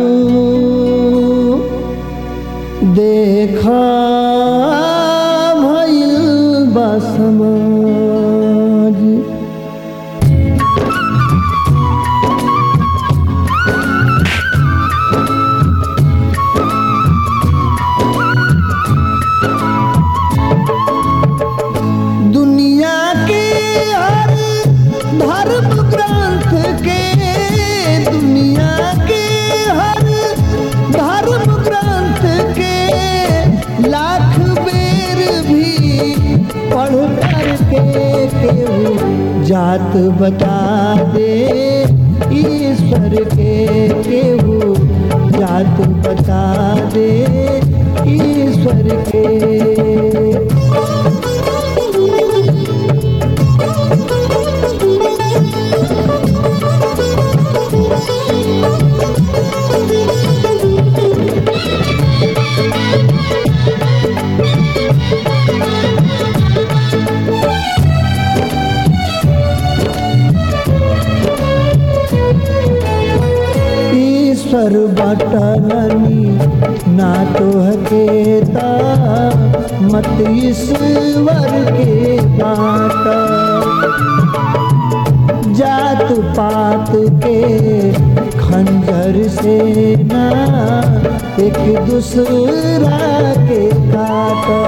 देखा भइल बा समाज दुनिया के हर धर्म ग्रंथ के दुनिया के हर धर्म ग्रंथ के लाख बेर भी पढ़ कर के केहू जात बता दे ईश्वर के केहू जात बता दे ईश्वर के ईश्वर बटलनी ना तो हकेता मत ईश्वर के बाटा जात पात के खंजर से ना एक दूसरा के काटा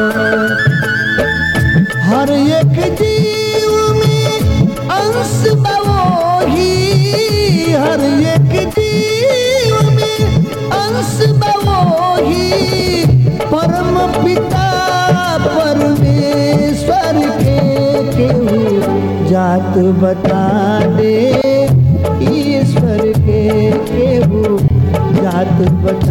हर एक जीव में अंश बवोही हर एक जीव में अंश बवोही परम पिता परमेश्वर के केहू जात बता दे ईश्वर के केहू जात बता